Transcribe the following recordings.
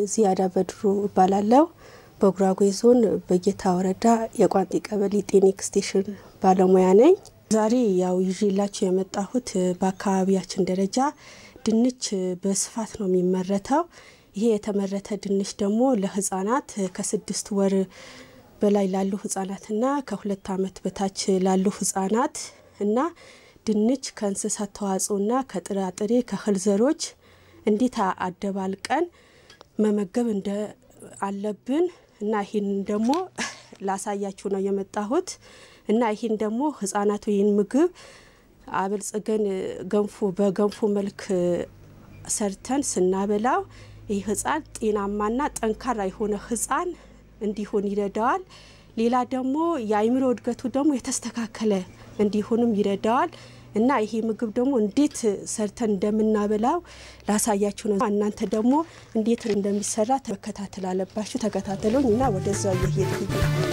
ዚያዳ በድሩ እባላለሁ። በጉራጌ ዞን በጌታ ወረዳ የቋንጤ ቀበሌ ጤና ኤክስቴንሽን ባለሙያ ነኝ። ዛሬ ያው ይዤላችሁ የመጣሁት በአካባቢያችን ደረጃ ድንች በስፋት ነው የሚመረተው። ይሄ የተመረተ ድንች ደግሞ ለህጻናት ከስድስት ወር በላይ ላሉ ህጻናትና ከሁለት ዓመት በታች ላሉ ህጻናት እና ድንች ከእንስሳት ተዋጽኦና ከጥራጥሬ ከእህል ዘሮች እንዴት አደባልቀን መመገብ እንደ አለብን እና ይህን ደግሞ ላሳያችሁ ነው የመጣሁት እና ይህን ደግሞ ህጻናቱ ይህን ምግብ አበልጽገን ገንፎ በገንፎ መልክ ሰርተን ስናበላው ይህ ህጻን ጤናማና ጠንካራ የሆነ ህጻን እንዲሆን ይረዳዋል። ሌላ ደግሞ የአይምሮ እድገቱ ደግሞ የተስተካከለ እንዲሆንም ይረዳዋል እና ይሄ ምግብ ደግሞ እንዴት ሰርተን እንደምናበላው ላሳያችሁ ነው። እናንተ ደግሞ እንዴት እንደሚሰራ መከታተል አለባችሁ። ተከታተሉኝ እና ወደዛ እየሄድኩ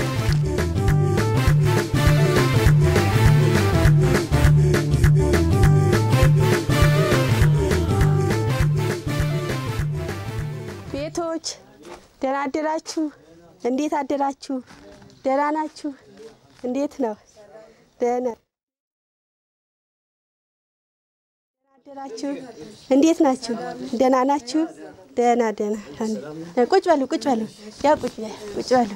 ቤቶች ደህና አደራችሁ? እንዴት አደራችሁ? ደህና ናችሁ? እንዴት ነው? ደህና አደራችሁ? እንዴት ናችሁ? ደህና ናችሁ? ደህና ደህና። ቁጭ በሉ ቁጭ በሉ። ያው ቁጭ ቁጭ በሉ።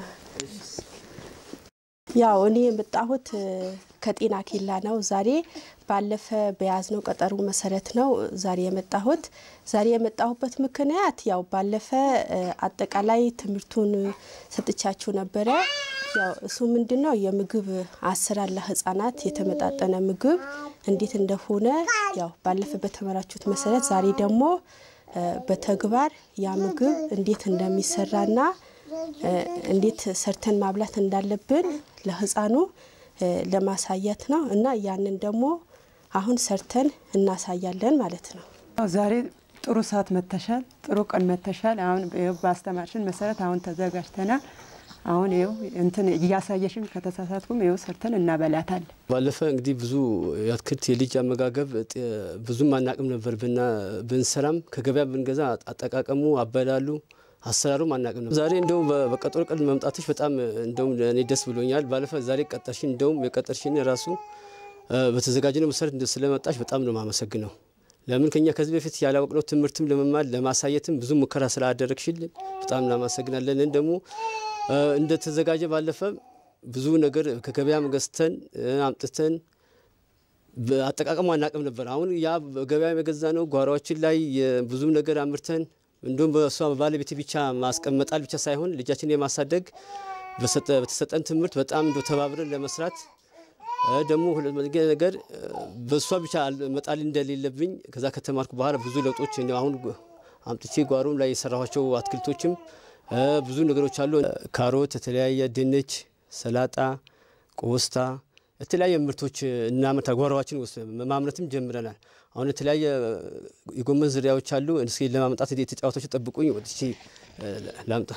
ያው እኔ የመጣሁት ከጤና ኬላ ነው። ዛሬ ባለፈ በያዝነው ቀጠሮ መሰረት ነው ዛሬ የመጣሁት። ዛሬ የመጣሁበት ምክንያት ያው ባለፈ አጠቃላይ ትምህርቱን ሰጥቻችሁ ነበረ። ያው እሱ ምንድን ነው የምግብ አሰራር ለህጻናት የተመጣጠነ ምግብ እንዴት እንደሆነ ያው ባለፈ በተመራችሁት መሰረት ዛሬ ደግሞ በተግባር ያ ምግብ እንዴት እንደሚሰራና እንዴት ሰርተን ማብላት እንዳለብን ለህፃኑ ለማሳየት ነው እና ያንን ደግሞ አሁን ሰርተን እናሳያለን ማለት ነው። ዛሬ ጥሩ ሰዓት መተሻል፣ ጥሩ ቀን መተሻል። አሁን በአስተማርሽን መሰረት አሁን ተዘጋጅተናል። አሁን ይኸው እንትን እያሳየሽን ከተሳሳትኩም ይኸው ሰርተን እናበላታለን። ባለፈ እንግዲህ ብዙ የአትክልት የልጅ አመጋገብ ብዙም አናቅም ነበር ብንሰራም ከገበያ ብንገዛ አጠቃቀሙ አበላሉ አሰራሩም አናቅም ነበር። ዛሬ እንደውም በቀጠሮ ቀን መምጣትሽ በጣም እንደውም እኔ ደስ ብሎኛል። ባለፈ ዛሬ ቀጠርሽን እንደውም የቀጠርሽን ራሱ በተዘጋጀነው መሰረት ስለመጣሽ በጣም ነው የማመሰግነው። ለምን ከኛ ከዚህ በፊት ያላወቅነው ትምህርትም ለመማር ለማሳየትም ብዙ ሙከራ ስላደረግሽልን በጣም እናመሰግናለን። ደግሞ እንደተዘጋጀ ባለፈ ብዙ ነገር ከገበያም ገዝተን አምጥተን አጠቃቀሙ አናቅም ነበር። አሁን ያ ገበያ የገዛ ነው ጓሯችን ላይ ብዙ ነገር አምርተን እንዲሁም በእሷ ባለቤት ብቻ ማስቀመጣል ብቻ ሳይሆን ልጃችን የማሳደግ በተሰጠን ትምህርት በጣም እንደ ተባብረን ለመስራት ደግሞ ነገር በእሷ ብቻ መጣል እንደሌለብኝ ከዛ ከተማርኩ በኋላ ብዙ ለውጦች አሁን አምጥቼ ጓሮም ላይ የሰራኋቸው አትክልቶችም ብዙ ነገሮች አሉ። ካሮት፣ የተለያየ ድንች፣ ሰላጣ፣ ቆስታ የተለያየ ምርቶች እናመርታ ጓሮዋችን ውስጥ ማምረትም ጀምረናል። አሁን የተለያየ የጎመን ዝርያዎች አሉ። እስኪ ለማምጣት የተጫዋቶች ጠብቁኝ፣ ወጥቼ ላምጣ።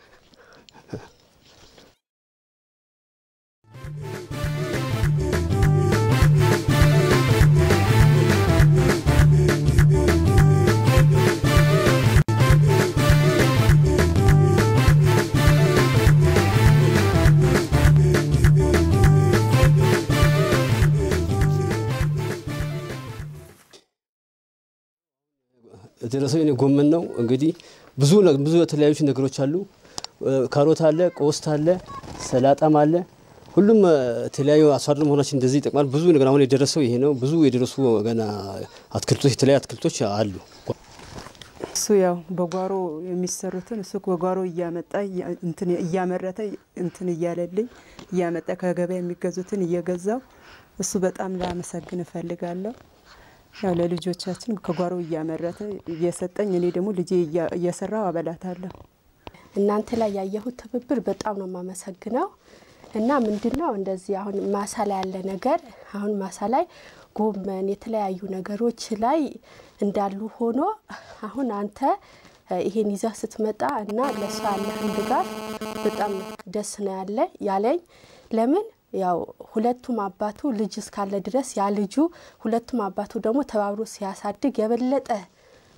የደረሰው የኔ ጎመን ነው። እንግዲህ ብዙ ብዙ የተለያዩ ነገሮች አሉ። ካሮት አለ፣ ቆስት አለ፣ ሰላጣም አለ። ሁሉም የተለያዩ አርሶ አደር መሆናችን እንደዚህ ይጠቅማል። ብዙ ነገር አሁን የደረሰው ይሄ ነው። ብዙ የደረሱ ገና አትክልቶች የተለያዩ አትክልቶች አሉ። እሱ ያው በጓሮ የሚሰሩትን እሱ በጓሮ እያመጣ እንትን እያመረተ እንትን እያለልኝ እያመጣ ከገበያ የሚገዙትን እየገዛው እሱ በጣም ላመሰግን እፈልጋለሁ። ያው ለልጆቻችን ከጓሮ እያመረተ እየሰጠኝ እኔ ደግሞ ልጄ እየሰራው አበላታለሁ። እናንተ ላይ ያየሁት ትብብር በጣም ነው የማመሰግነው። እና ምንድን ነው እንደዚህ አሁን ማሳ ላይ ያለ ነገር አሁን ማሳ ላይ ጎመን የተለያዩ ነገሮች ላይ እንዳሉ ሆኖ አሁን አንተ ይሄን ይዘህ ስትመጣ እና ለእሷ ያለህን ድጋፍ በጣም ደስ ነው ያለ ያለኝ ለምን ያው ሁለቱም አባቱ ልጅ እስካለ ድረስ ያ ልጁ ሁለቱም አባቱ ደግሞ ተባብሮ ሲያሳድግ የበለጠ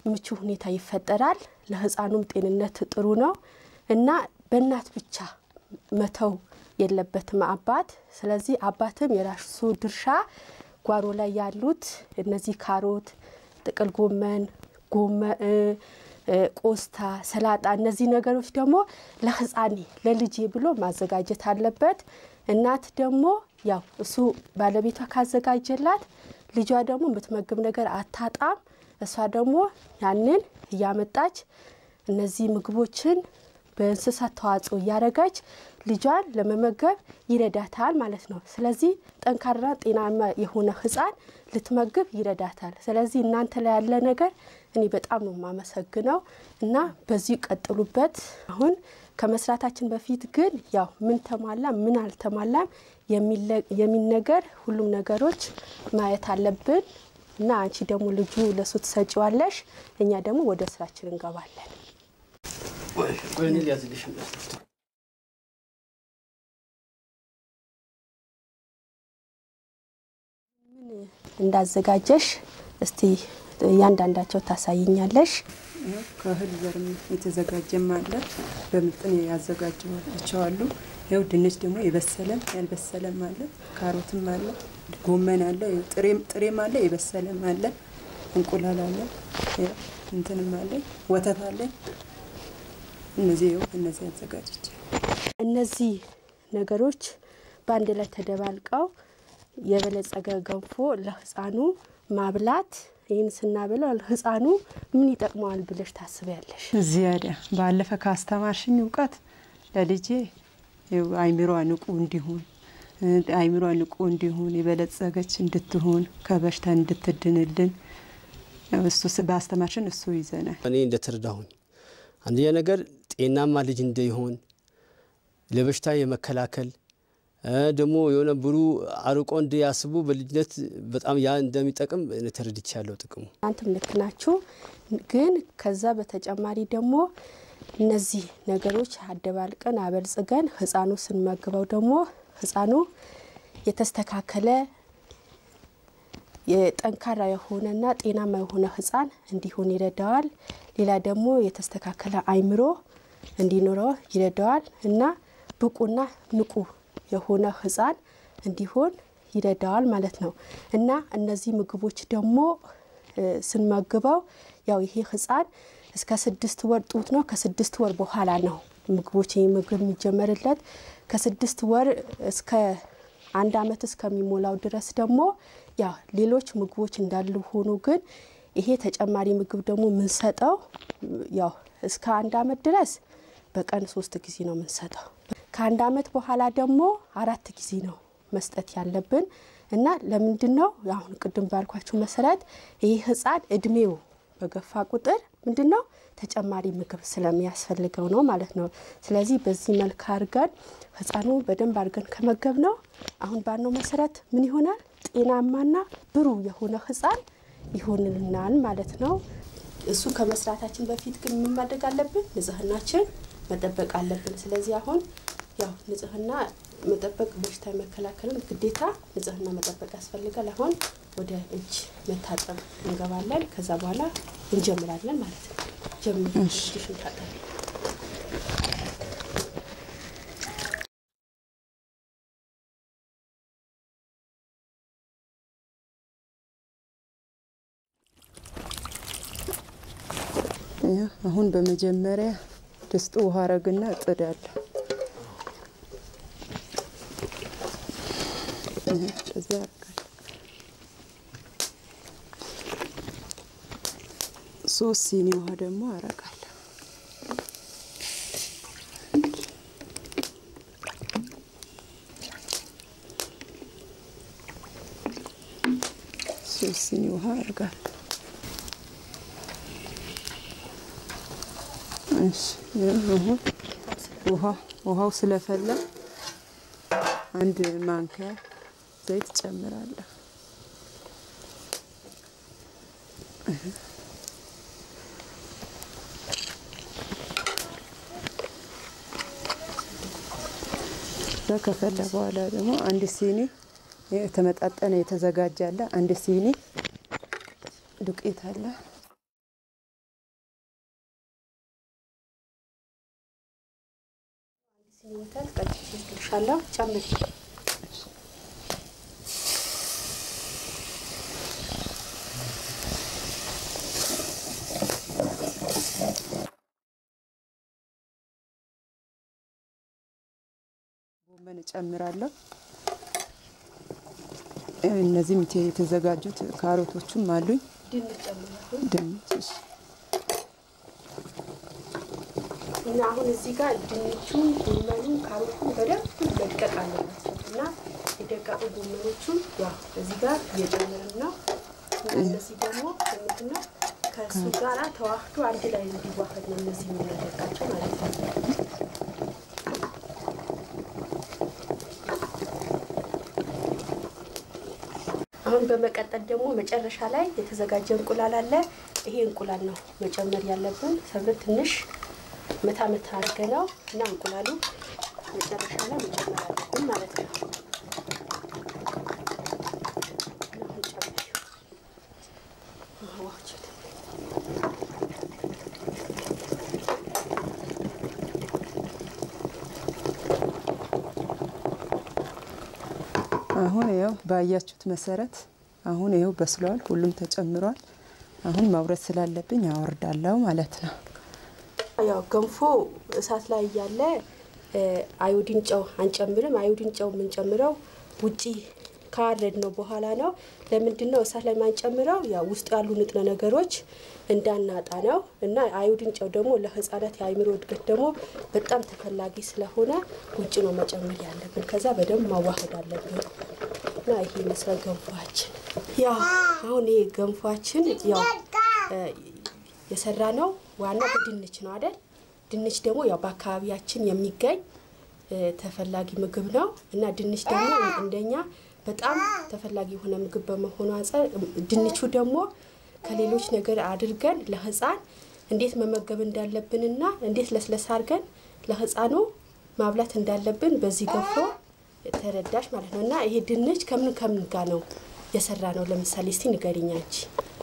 ምቹ ሁኔታ ይፈጠራል። ለህፃኑም ጤንነት ጥሩ ነው እና በእናት ብቻ መተው የለበትም አባት። ስለዚህ አባትም የራሱ ድርሻ ጓሮ ላይ ያሉት እነዚህ ካሮት፣ ጥቅል ጎመን፣ ጎመ ቆስታ፣ ሰላጣ እነዚህ ነገሮች ደግሞ ለህፃኔ ለልጄ ብሎ ማዘጋጀት አለበት። እናት ደግሞ ያው እሱ ባለቤቷ ካዘጋጀላት ልጇ ደግሞ የምትመግብ ነገር አታጣም። እሷ ደግሞ ያንን እያመጣች እነዚህ ምግቦችን በእንስሳት ተዋጽኦ እያደረገች ልጇን ለመመገብ ይረዳታል ማለት ነው። ስለዚህ ጠንካራ ጤናማ የሆነ ህፃን ልትመግብ ይረዳታል። ስለዚህ እናንተ ላይ ያለ ነገር እኔ በጣም ነው የማመሰግነው እና በዚሁ ቀጥሉበት። አሁን ከመስራታችን በፊት ግን ያው ምን ተሟላ ምን አልተሟላም የሚል ነገር ሁሉም ነገሮች ማየት አለብን እና አንቺ ደግሞ ልጁ ለሱ ትሰጪዋለሽ፣ እኛ ደግሞ ወደ ስራችን እንገባለን። ምን እንዳዘጋጀሽ እስቲ እያንዳንዳቸው ታሳይኛለሽ። ከእህል ዘርም የተዘጋጀም አለ፣ በምጥን ያዘጋጀዋቸዋሉ። ያው ድንች ደግሞ የበሰለም ያልበሰለም አለ፣ ካሮትም አለ፣ ጎመን አለ፣ ጥሬም አለ፣ የበሰለም አለ፣ እንቁላል አለ፣ እንትንም አለ፣ ወተት አለ። እነዚህ ይኸው እነዚህ አዘጋጅቼ እነዚህ ነገሮች በአንድ ላይ ተደባልቀው የበለጸገ ገንፎ ለህፃኑ ማብላት ይህን ስናበለው ህፃኑ ምን ይጠቅመዋል ብለሽ ታስቢያለሽ? ዚያዳ ባለፈ ካስተማርሽኝ እውቀት ለልጄ አይምሯ ንቁ እንዲሆን አይምሯ ንቁ እንዲሆን የበለጸገች እንድትሆን ከበሽታ እንድትድንልን እሱ በአስተማርሽን እሱ ይዘናል። እኔ እንደተረዳሁኝ አንደኛ ነገር ጤናማ ልጅ እንዲሆን ለበሽታ የመከላከል ደግሞ የሆነ ብሩ አርቆ እንዲያስቡ በልጅነት በጣም ያ እንደሚጠቅም ተረድቻለሁ ጥቅሙ። እናንተም ልክ ናችሁ። ግን ከዛ በተጨማሪ ደግሞ እነዚህ ነገሮች አደባልቀን አበልጽገን ህፃኑ ስንመግበው ደግሞ ህፃኑ የተስተካከለ የጠንካራ የሆነና ጤናማ የሆነ ህፃን እንዲሆን ይረዳዋል። ሌላ ደግሞ የተስተካከለ አይምሮ እንዲኖረው ይረዳዋል እና ብቁና ንቁ የሆነ ህፃን እንዲሆን ይረዳዋል ማለት ነው እና እነዚህ ምግቦች ደግሞ ስንመግበው ያው ይሄ ህፃን እስከ ስድስት ወር ጡት ነው። ከስድስት ወር በኋላ ነው ምግቦች ይህ ምግብ የሚጀመርለት። ከስድስት ወር እስከ አንድ አመት እስከሚሞላው ድረስ ደግሞ ያ ሌሎች ምግቦች እንዳሉ ሆኖ ግን ይሄ ተጨማሪ ምግብ ደግሞ የምንሰጠው ያው እስከ አንድ አመት ድረስ በቀን ሶስት ጊዜ ነው የምንሰጠው። ከአንድ አመት በኋላ ደግሞ አራት ጊዜ ነው መስጠት ያለብን እና ለምንድን ነው አሁን ቅድም ባልኳችሁ መሰረት ይህ ህፃን እድሜው በገፋ ቁጥር ምንድን ነው ተጨማሪ ምግብ ስለሚያስፈልገው ነው ማለት ነው። ስለዚህ በዚህ መልክ አድርገን ህፃኑ በደንብ አድርገን ከመገብ ነው አሁን ባልነው መሰረት ምን ይሆናል ጤናማና ብሩህ የሆነ ህፃን ይሆንልናል ማለት ነው። እሱ ከመስራታችን በፊት ግን ምን ማድረግ አለብን? ንጽህናችን መጠበቅ አለብን። ስለዚህ አሁን ያው ንጽህና መጠበቅ በሽታ የመከላከልን ግዴታ ንጽህና መጠበቅ ያስፈልጋል። አሁን ወደ እጅ መታጠብ እንገባለን። ከዛ በኋላ እንጀምራለን ማለት ነው። ጀምር እጅሽን ታጠቢ። አሁን በመጀመሪያ ድስጡ ውሃ አረግና እጥዳለሁ። እዛ ሶስት ሲኒ ውሃ ደግሞ አረጋለሁ። ሶስት ሲኒ ውሃ አረጋለሁ። እሺ አሁን ውሃ ውሃው ስለፈላ አንድ ማንኪያ ዘይት ጨምራለሁ። እዛ ከፈላ በኋላ ደግሞ አንድ ሲኒ የተመጣጠነ የተዘጋጀ አለ። አንድ ሲኒ ዱቄት አለ። ሲኒንተል ቀጭ ልሻለሁ ጨምር ጎመን እጨምራለሁ። እነዚህም የተዘጋጁት ካሮቶቹም አሉኝ። ድንች ጨምራለሁ ድንች እሺ። እና አሁን እዚህ ጋር ድንቹን፣ ጎመኑን፣ ካሮቱን በደንብ መድቀቅ አለባቸው እና የደቀቁ ጎመኖቹን ያው እዚህ ጋር እየጨመርን ነው እና እነዚህ ደግሞ ምንድን ነው ከእሱ ጋር ተዋህዶ አንድ ላይ እንዲዋህድ ነው እነዚህ የምናደርጋቸው ማለት ነው። አሁን በመቀጠል ደግሞ መጨረሻ ላይ የተዘጋጀ እንቁላል አለ። ይሄ እንቁላል ነው መጨመር ያለብን። ሰብር ትንሽ መታ መታ አድርገ ነው እና እንቁላሉ መጨረሻ ላይ መጨመር አለብን ማለት ነው። እና አሁን ጨምሪው። አዋችሁት። አሁን ይኸው ባያችሁት መሰረት አሁን ይኸው በስሏል። ሁሉም ተጨምሯል። አሁን ማውረድ ስላለብኝ አወርዳለሁ ማለት ነው። ያው ገንፎ እሳት ላይ እያለ አዮዲን ጨው አንጨምርም። አዮዲን ጨው የምንጨምረው ውጪ ካረድ ነው በኋላ ነው። ለምንድን ነው እሳት ላይ ማንጨምረው? ያው ውስጡ ያሉ ንጥረ ነገሮች እንዳናጣ ነው እና አዮዲን ጨው ደግሞ ለሕፃናት የአእምሮ እድገት ደግሞ በጣም ተፈላጊ ስለሆነ ውጭ ነው መጨመር ያለብን። ከዛ በደንብ ማዋሃድ አለብን እና ይሄ ይመስላል ገንፏችን። ያው አሁን ይሄ ገንፏችን ያው የሰራ ነው ዋና በድንች ነው አይደል? ድንች ደግሞ ያው በአካባቢያችን የሚገኝ ተፈላጊ ምግብ ነው እና ድንች ደግሞ እንደኛ በጣም ተፈላጊ የሆነ ምግብ በመሆኑ አንጻር ድንቹ ደግሞ ከሌሎች ነገር አድርገን ለህፃን እንዴት መመገብ እንዳለብንና እንዴት ለስለስ አድርገን ለህፃኑ ማብላት እንዳለብን በዚህ ገንፎ ተረዳሽ ማለት ነው። እና ይሄ ድንች ከምን ከምን ጋር ነው የሰራ ነው? ለምሳሌ እስቲ ንገሪኝ አንቺ።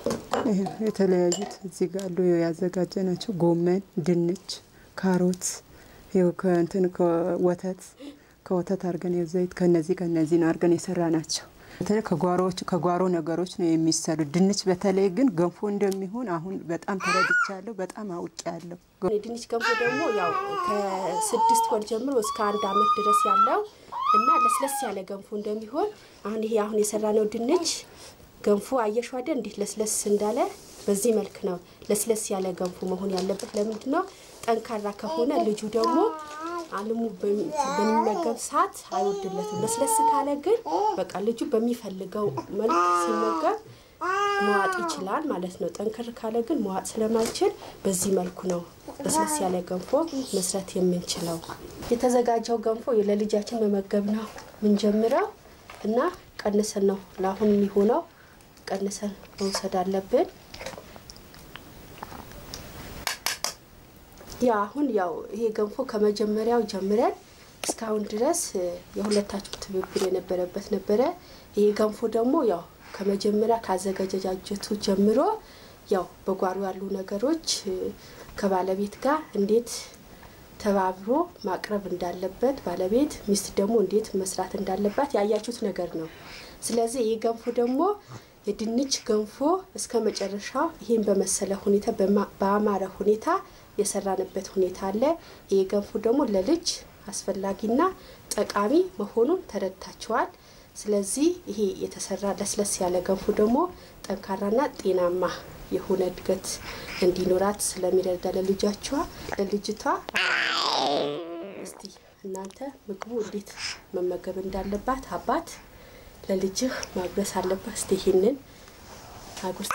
የተለያዩት እዚህ ጋር አሉ ያዘጋጀ ናቸው። ጎመን፣ ድንች፣ ካሮት ይኸው ከእንትን ከወተት ከወተት አድርገን ይኸው ዘይት ከነዚህ ከነዚህ ነው አድርገን የሰራ ናቸው። በተለይ ከጓሮዎች ከጓሮ ነገሮች ነው የሚሰሩ። ድንች በተለይ ግን ገንፎ እንደሚሆን አሁን በጣም ተረድቻለሁ። በጣም አውቄያለሁ። የድንች ገንፎ ደግሞ ያው ከስድስት ወር ጀምሮ እስከ አንድ አመት ድረስ ያለው እና ለስለስ ያለ ገንፎ እንደሚሆን አሁን ይሄ አሁን የሰራነው ድንች ገንፎ አየሽው አይደል? እንዴት ለስለስ እንዳለ በዚህ መልክ ነው ለስለስ ያለ ገንፎ መሆን ያለበት። ለምንድን ነው ጠንካራ ከሆነ ልጁ ደግሞ አልሙ በሚመገብ ሰዓት አይወድለትም። ለስለስ ካለ ግን በቃ ልጁ በሚፈልገው መልክ ሲመገብ መዋጥ ይችላል ማለት ነው። ጠንከር ካለ ግን መዋጥ ስለማይችል በዚህ መልኩ ነው ለስለስ ያለ ገንፎ መስራት የምንችለው። የተዘጋጀው ገንፎ ለልጃችን መመገብ ነው ምንጀምረው እና ቀንሰን ነው ለአሁን የሚሆነው ቀንሰን መውሰድ አለብን። ያ አሁን ያው ይሄ ገንፎ ከመጀመሪያው ጀምረን እስካሁን ድረስ የሁለታችሁ ትብብር የነበረበት ነበረ። ይሄ ገንፎ ደግሞ ያው ከመጀመሪያ ካዘገጃጀቱ ጀምሮ ያው በጓሮ ያሉ ነገሮች ከባለቤት ጋር እንዴት ተባብሮ ማቅረብ እንዳለበት ባለቤት ሚስት ደግሞ እንዴት መስራት እንዳለባት ያያችሁት ነገር ነው። ስለዚህ ይህ ገንፎ ደግሞ የድንች ገንፎ እስከ መጨረሻው ይህን በመሰለ ሁኔታ በአማረ ሁኔታ የሰራንበት ሁኔታ አለ። ይህ ገንፎ ደግሞ ለልጅ አስፈላጊና ጠቃሚ መሆኑን ተረድታችኋል። ስለዚህ ይሄ የተሰራ ለስለስ ያለ ገንፎ ደግሞ ጠንካራና ጤናማ የሆነ እድገት እንዲኖራት ስለሚረዳ ለልጃችኋ ለልጅቷ እስቲ እናንተ ምግቡ እንዴት መመገብ እንዳለባት አባት ለልጅህ ማጉረስ አለባት። እስቲ ይሄንን አጉርስ።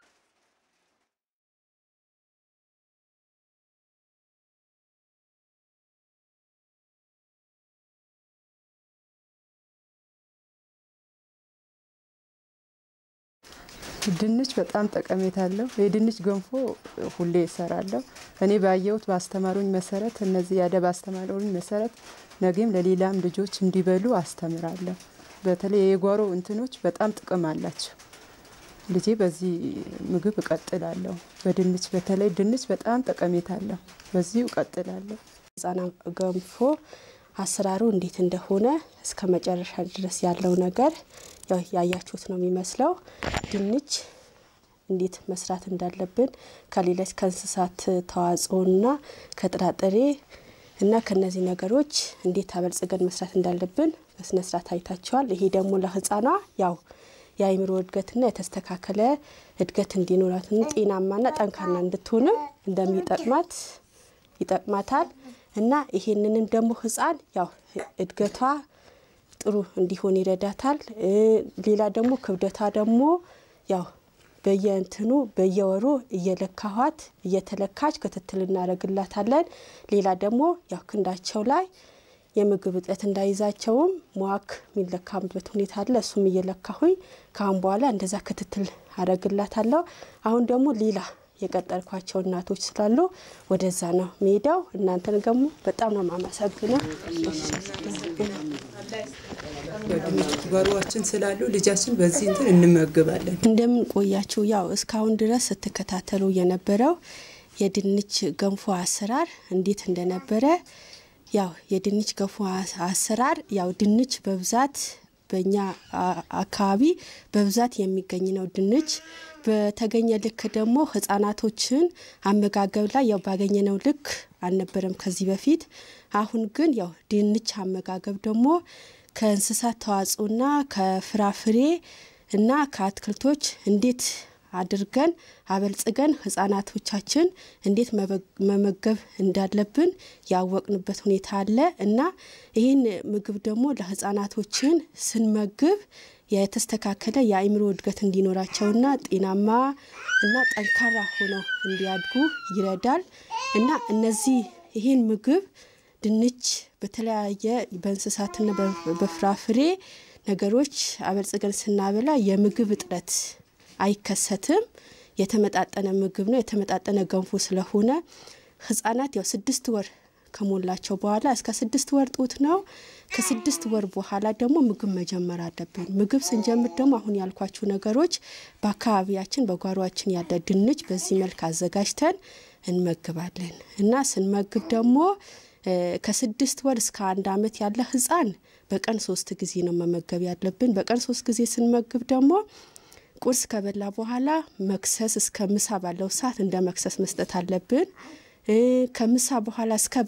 ድንች በጣም ጠቀሜታ አለው። የድንች ገንፎ ሁሌ እሰራለሁ። እኔ ባየሁት ባስተማሩኝ መሰረት እነዚህ ያደ ባስተማሩኝ መሰረት ነገም ለሌላም ልጆች እንዲበሉ አስተምራለሁ። በተለይ የጓሮ እንትኖች በጣም ጥቅም አላቸው። ልጄ በዚህ ምግብ እቀጥላለሁ። በድንች በተለይ ድንች በጣም ጠቀሜታ አለው። በዚሁ እቀጥላለሁ። ህጻናት ገንፎ አሰራሩ እንዴት እንደሆነ እስከ መጨረሻ ድረስ ያለው ነገር ያው ያያችሁት ነው የሚመስለው። ድንች እንዴት መስራት እንዳለብን ከሌሎች ከእንስሳት ተዋጽኦና ከጥራጥሬ እና ከነዚህ ነገሮች እንዴት አበልጽገን መስራት እንዳለብን በስነ ስርዓት አይታቸዋል። ይሄ ደግሞ ለህፃኗ ያው የአእምሮ እድገትና የተስተካከለ እድገት እንዲኖራትና ጤናማና ጠንካራ እንድትሆንም እንደሚጠቅማት ይጠቅማታል እና ይሄንንም ደግሞ ህፃን ያው እድገቷ ጥሩ እንዲሆን ይረዳታል። ሌላ ደግሞ ክብደቷ ደግሞ ያው በየእንትኑ በየወሩ እየለካኋት እየተለካች ክትትል እናደርግላታለን። ሌላ ደግሞ ያው ክንዳቸው ላይ የምግብ እጥረት እንዳይዛቸውም መዋክ የሚለካበት ሁኔታ አለ። እሱም እየለካሁኝ ከአሁን በኋላ እንደዛ ክትትል አደርግላታለሁ። አሁን ደግሞ ሌላ የቀጠርኳቸው እናቶች ስላሉ ወደዛ ነው መሄደው። እናንተን ደግሞ በጣም ነው ማመሰግነው። ጓሮዋችን ስላሉ ልጃችን በዚህ እንትን እንመገባለን። እንደምን ቆያችሁ? ያው እስካሁን ድረስ ስትከታተሉ የነበረው የድንች ገንፎ አሰራር እንዴት እንደነበረ ያው የድንች ገንፎ አሰራር ያው ድንች በብዛት በእኛ አካባቢ በብዛት የሚገኝ ነው። ድንች በተገኘ ልክ ደግሞ ህጻናቶችን አመጋገብ ላይ ያው ባገኘነው ልክ አልነበረም ከዚህ በፊት። አሁን ግን ያው ድንች አመጋገብ ደግሞ ከእንስሳት ተዋጽኦና ከፍራፍሬ እና ከአትክልቶች እንዴት አድርገን አበልጽገን ህጻናቶቻችን እንዴት መመገብ እንዳለብን ያወቅንበት ሁኔታ አለ እና ይህን ምግብ ደግሞ ለህጻናቶችን ስንመግብ የተስተካከለ የአእምሮ እድገት እንዲኖራቸውና ጤናማ እና ጠንካራ ሆነው እንዲያድጉ ይረዳል እና እነዚህ ይህን ምግብ ድንች በተለያየ በእንስሳትና በፍራፍሬ ነገሮች አበልጽገን ስናበላ የምግብ እጥረት አይከሰትም። የተመጣጠነ ምግብ ነው። የተመጣጠነ ገንፎ ስለሆነ ህጻናት ያው ስድስት ወር ከሞላቸው በኋላ እስከ ስድስት ወር ጡት ነው። ከስድስት ወር በኋላ ደግሞ ምግብ መጀመር አለብን። ምግብ ስንጀምር ደግሞ አሁን ያልኳችሁ ነገሮች በአካባቢያችን በጓሯችን ያለ ድንች በዚህ መልክ አዘጋጅተን እንመግባለን እና ስንመግብ ደግሞ ከስድስት ወር እስከ አንድ አመት ያለ ህፃን በቀን ሶስት ጊዜ ነው መመገብ ያለብን። በቀን ሶስት ጊዜ ስንመግብ ደግሞ ቁርስ ከበላ በኋላ መክሰስ እስከ ምሳ ባለው ሰዓት እንደ መክሰስ መስጠት አለብን። ከምሳ በኋላ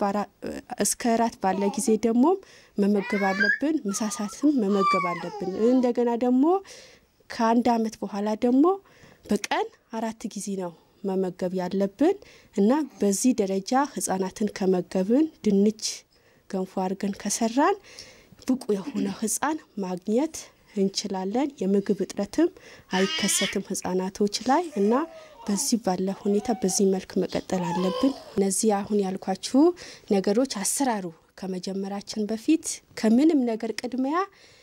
እስከ እራት ባለ ጊዜ ደግሞ መመገብ አለብን። ምሳ ሰዓትም መመገብ አለብን። እንደገና ደግሞ ከአንድ አመት በኋላ ደግሞ በቀን አራት ጊዜ ነው መመገብ ያለብን እና በዚህ ደረጃ ህጻናትን ከመገብን ድንች ገንፎ አድርገን ከሰራን ብቁ የሆነ ህጻን ማግኘት እንችላለን። የምግብ እጥረትም አይከሰትም ህጻናቶች ላይ እና በዚህ ባለ ሁኔታ በዚህ መልክ መቀጠል አለብን። እነዚህ አሁን ያልኳችሁ ነገሮች አሰራሩ ከመጀመራችን በፊት ከምንም ነገር ቅድሚያ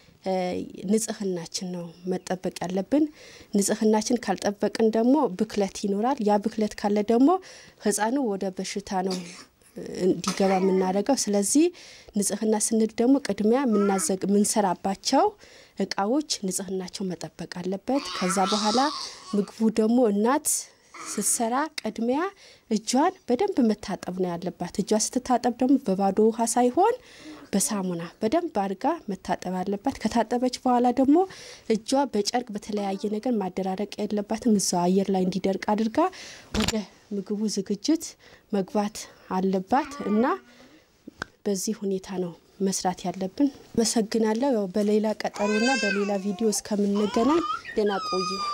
ንጽህናችን ነው መጠበቅ ያለብን። ንጽህናችን ካልጠበቅን ደግሞ ብክለት ይኖራል። ያ ብክለት ካለ ደግሞ ህፃኑ ወደ በሽታ ነው እንዲገባ የምናደርገው። ስለዚህ ንጽህና ስንል ደግሞ ቅድሚያ የምንሰራባቸው እቃዎች ንጽህናቸው መጠበቅ አለበት። ከዛ በኋላ ምግቡ ደግሞ እናት ስትሰራ ቅድሚያ እጇን በደንብ መታጠብ ነው ያለባት። እጇ ስትታጠብ ደግሞ በባዶ ውሃ ሳይሆን በሳሙና በደንብ አድርጋ መታጠብ አለባት። ከታጠበች በኋላ ደግሞ እጇ በጨርቅ በተለያየ ነገር ማደራረቅ የለባትም። እዛው አየር ላይ እንዲደርቅ አድርጋ ወደ ምግቡ ዝግጅት መግባት አለባት እና በዚህ ሁኔታ ነው መስራት ያለብን። አመሰግናለሁ። ያው በሌላ ቀጠሮና በሌላ ቪዲዮ እስከምንገናኝ ደህና ቆዩ።